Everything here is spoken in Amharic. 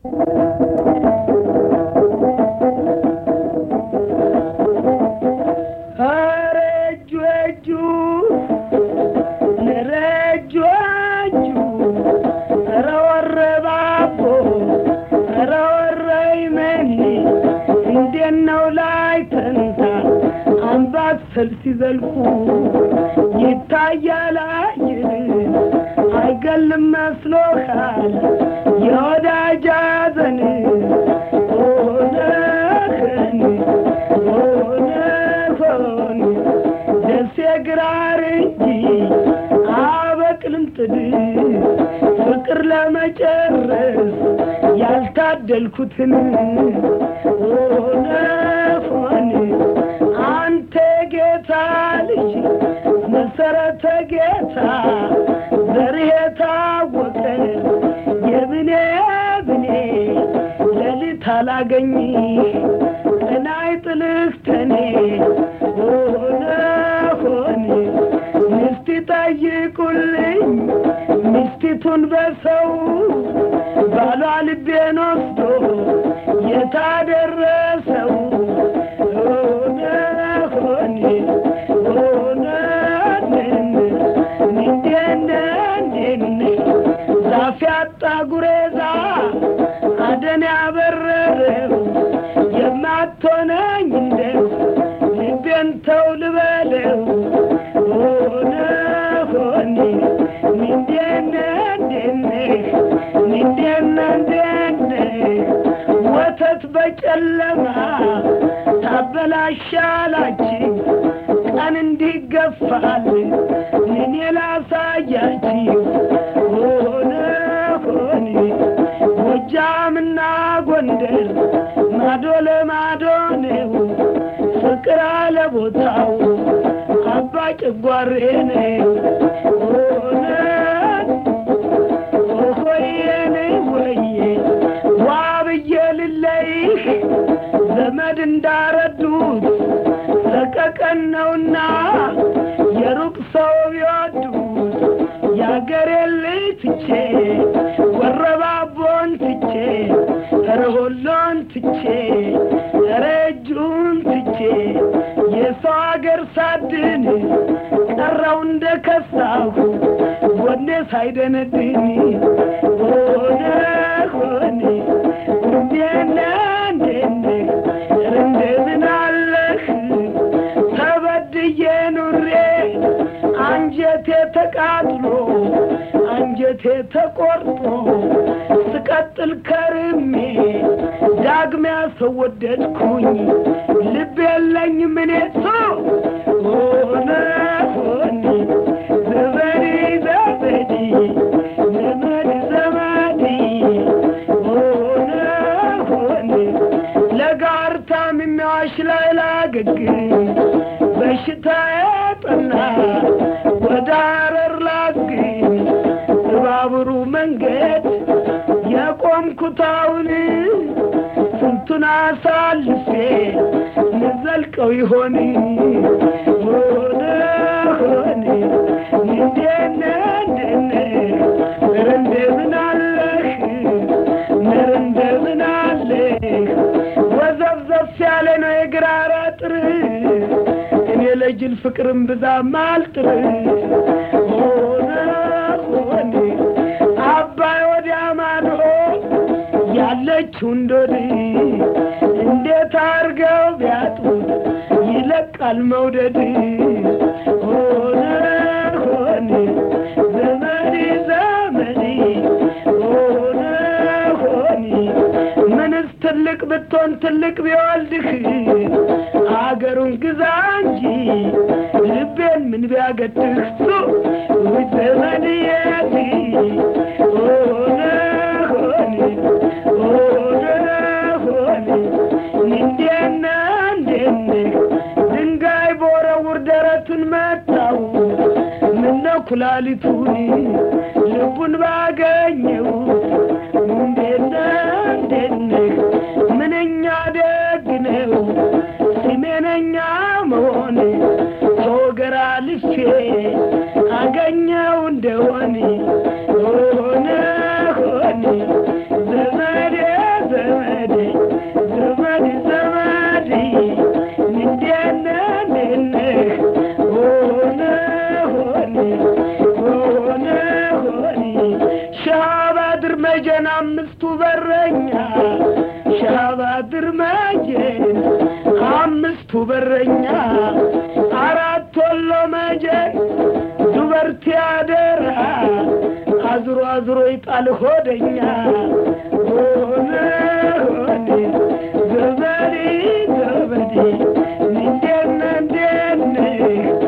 ኧረ እጁ እጁ ኧረ እጁ እጁ ኧረ ወረባቦ ኧረ ወረይመኒ እንዴት ነው ላይ ተንታ አምባሰል ሲዘልቁ ይታያል አይን አይገልም መስሎሃል የወዳጅ ሐዘን ሆነህን ሆነሆን ደሴ ግራር እንጂ አበቅልም ጥድ ፍቅር ለመጨረስ ያልታደልኩትን ሆነ ሆን አንተ ጌታ ልጅ መሰረተ ጌታ ዘርህ የታወቀ የብኔ ብኔ ሌሊት አላገኝ ቀናይ ጥልህ ተኔ ሆነ ሆን ሚስት ጠይቁልኝ ሚስቲቱን በሰው ባሏ ልቤን ወስዶ የታደረሰው ሆነ ሆን ሆነ እንዴነ ዛፍ ያጣ ጉሬዛ አደን ያበረረው የማትሆነኝ እንደው ልቤን ተው ልበለው ሆነ ሆኔ እንዴነ እንዴነ እንዴነ እንዴነ ወተት በጨለማ ታበላሻላችሁ ቀን እንዲገፋል ምን ላሳያችሁ ሆነ ሆኔ ጎጃምና ጎንደር ማዶ ለማዶ ነው ፍቅር አለ ቦታው አባ ጭጓሬ ነው ሆነ ሆየኔ ወዬ ዋ ብዬ ልለይህ ዘመድ እንዳረዱት ሰቀቀን ነውና የሩቅ ሰው ቢወዱት የአገሬ ልጅ ትቼ ወረባቦን ትቼ ረሆሎን ትቼ ረጁን ትቼ የሰው አገር ሳድን ቀረው እንደ ከሳሁ ጎኔ ሳይደነድን ሆነ ሆኔ እንዴነ እንዴነ እንደምን አለህ ተበድዬ ኑሬ አንጀቴ ተቃጥሎ አንጀቴ ተቆርጦ ስቀጥል ከርሜ ዳግሚያ ሰው ወደድኩኝ ልብ የለኝ ምኔቶ ሆነ ሆኔ ዘመዴ ዘመዴ ዘመድ ዘመዴ ሆነ ሆኔ ለጋርታም የሚያዋሽ ላይ ላገግም በሽታ ያጠና ወደ አረር ላግኝ በባቡሩ መንገድ የቆምኩታውን ስንቱን አሳልፌ ልዘልቀው ይሆን ሆነ ሆኔ እንዴነ እንደነ ኧረ እንደምን አለህ ኧረ እንደምን አለህ ወዘፍዘፍ ያለ ነው የግራር አጥር እኔ ለጅል ፍቅርም ብዛም አልጥር ሆነ ሆኔ አባይ ወዲያ ማዶ ያለችው እንዶድ እንዴት አርገው ቢያጡት ይለቃል መውደድ ሆነ ሆኔ ዘመዴ ዘመዴ ሆነ ሆኔ ምንስ ትልቅ ብትሆን ትልቅ ቢወልድህ አገሩን ግዛ እንጂ ልቤን ምን ቢያገድህ ሱ ዘመድ የት ሆነ ሆኔ ሆነ ሆኔ እንዴነ እንዴነ ድንጋይ በወረውር ደረቱን መታው ምነው ኩላሊቱን ልቡን ባገኘው እንዴነ እንዴነ ምንኛ ደግ ነው ስሜነኛ መሆን ተወገራ ልፌ አገኘው እንደሆነ ሆነ ሆነ ዘመዴ መጀን አምስቱ በረኛ ሻባድር መጀን አምስቱ በረኛ አራት ወሎ መጀን ዱበርቲ አደራ አዝሮ አዝሮ ይጣል ሆደኛ ሆነ ሆኔ ዘበዴ ዘበዴ እንዴነ እንዴነ